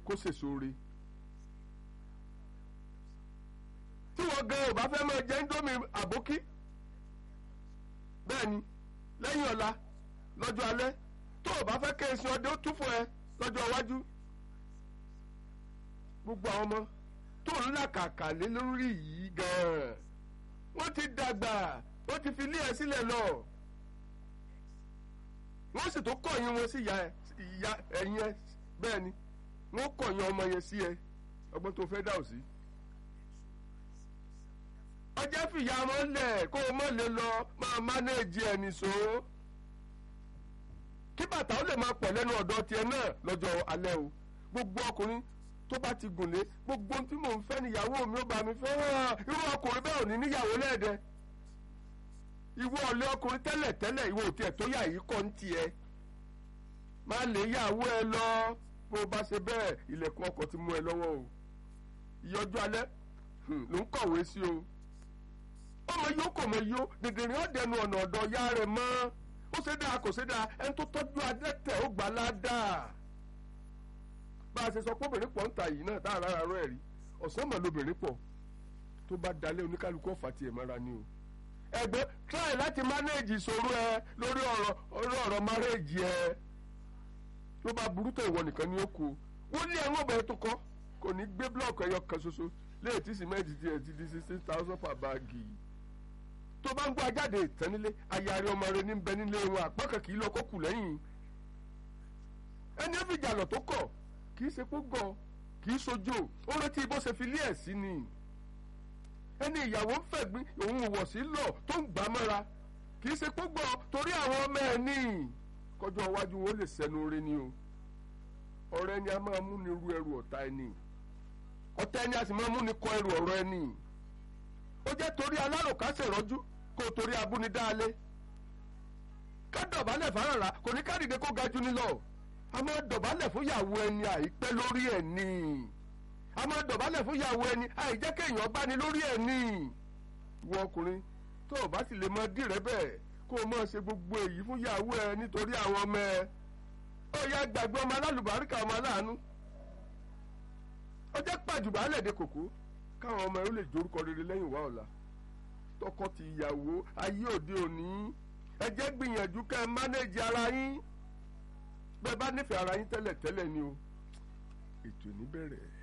kó sèso re tí wọ́n gan ò bá fẹ́ máa jẹ índómì àbókí bẹ́ẹ̀ ni lẹ́yìn ọ̀la lọ́jọ́ alẹ́ tó o bá fẹ́ kéésì ọdẹ ó tún fún ẹ lọ́jọ́ iwájú gbogbo àwọn ọmọ tó ń làkàkà lé lórí yìí gan-an wọ́n ti dàgbà wọ́n ti fi ilé ẹ sílẹ̀ lọ wọ́n sì tó kọ̀yìn wọn sí ìyá ẹ̀yìn ẹ bẹ́ẹ̀ ni wọ́n kọ̀yìn ọmọ yẹn sí ẹ ọgbọ́n tó fẹ́ dà ó sí. ọjọ́ fìyà wọn lẹ̀ kó o mọ̀ lè lọ máa mánéèjì ẹ̀ nìṣó kí bàtà ó lè máa pọ̀ lẹ́nu ọ̀dọ̀ tiẹ̀ náà lọ́jọ́ alẹ́ o gbogbo ọkùnrin tó bá ti gùn lé gbogbo ohun tí mò ń fẹ́ níyàwó mi ó bá mi fẹ́ irú ọkùnrin bẹ́ẹ̀ ò ní níyàwó lẹ́ẹ̀dẹ́ ìwọ ọ̀lẹ́ ọkùnrin tẹ́lẹ̀ tẹ́lẹ̀ ìwọ òtí ẹ̀ tó yà yìí kọ́ ń tiẹ̀ má lè yàwó ẹ lọ bó o bá ṣe bẹ́ẹ̀ ilẹ̀kùn ọkọ̀ ti mú ẹ lọ́wọ́ o ìyọjú alẹ́ ló ń kọ̀wé sí o ọmọ yóò kò mọ yó dèdèrè ọ̀dẹnu ọ̀nà ọ̀dọ̀ ya rẹ̀ mọ́ ó ṣe dáa kò ṣe dáa ẹni tó tọ́jú adẹ́tẹ̀ ó gbà ládàá bá a ṣe sọ pé obìnrin pọ̀ ń ta yìí náà tá a rárá rẹ̀ rí ọ̀sán mọ̀ lóbìnrin pọ̀ tó bá dalẹ̀ oníkálukú ọ̀fà tiẹ̀ mọ́ra ni o ẹgbẹ́ try láti manage ìṣòro ẹ lórí ọ̀rọ̀ orí ọ̀rọ̀ marriage ẹ tó bá burú tó ìwọ nìkan ni ó kú wọ́n ní ẹ̀wọ̀n ọ̀bẹ tó kọ́ kò ní gbé blọọkì ẹyọ kan ṣoṣo léyìí tí sìmẹ́ǹtì tiẹ̀ ti di sixteen thousand per báàgì tó bá ń gbọ́ ajáde ìtẹ́nilé ayárí ọmọ rẹ ní bẹ nílé wọn àpákan kì í lọ kó kù lẹ́yìn ẹni ó fi jàlọ̀ tó kọ̀ kì í ṣe kó gọ̀ kì í sojo ó rántí bó ṣe fi lé ẹ̀ sí ni ẹni ìyàwó ń fẹ̀gbín òun wọ̀ sí lọ tó ń gbà mọ́ra kì í ṣe kó gbọ́ torí àwọn ọmọ ẹ̀ ní kọjọ́ iwájú wọn lè sẹ́nu orí ni o ọ̀rẹ́ ni a máa mú ni ru ẹrù ọ̀tá ẹni ọ̀tá ẹni a sì máa mú ni kọ ẹrù ọ̀rọ̀ ẹni ó jẹ́ torí alárùkásẹ̀ rọ́jú kó o torí abúnidáalé ká dọ̀bálẹ̀ fáràrà kò ní ká dìde kó ga jù ní lọ a máa dọ̀bálẹ̀ fún ìyàwó ẹni àìpẹ́ lórí ẹ̀ ni a máa dọ̀bálẹ̀ fún ìyàwó ẹni àìjẹ́ kéèyàn bá ní lórí ẹ̀ ni ìwọ ọkùnrin tó o bá sì lè mọ dìrẹ́ bẹ́ẹ̀ kó o máa ṣe gbogbo èyí fún ìyàwó ẹ nítorí àwọn ọmọ ẹ ó yá gbàgbé ọmọ alálùbáríkà ọmọ aláàánú ó jẹ́ pàjùbálẹ̀ de kòkó káwọn ọmọ ẹ ó lè jorúkọ rere lẹ́yìn wá ọ̀la tọkọ ti ìyàwó ayé òde òní ẹ jẹ́ gbìyànjú kẹ́ ẹ mánéjì ara yín bẹ́ẹ̀ bá nífẹ̀ẹ́ ara yín tẹ́lẹ̀ tẹ́lẹ̀ ni o ètò ìní bẹ̀rẹ̀.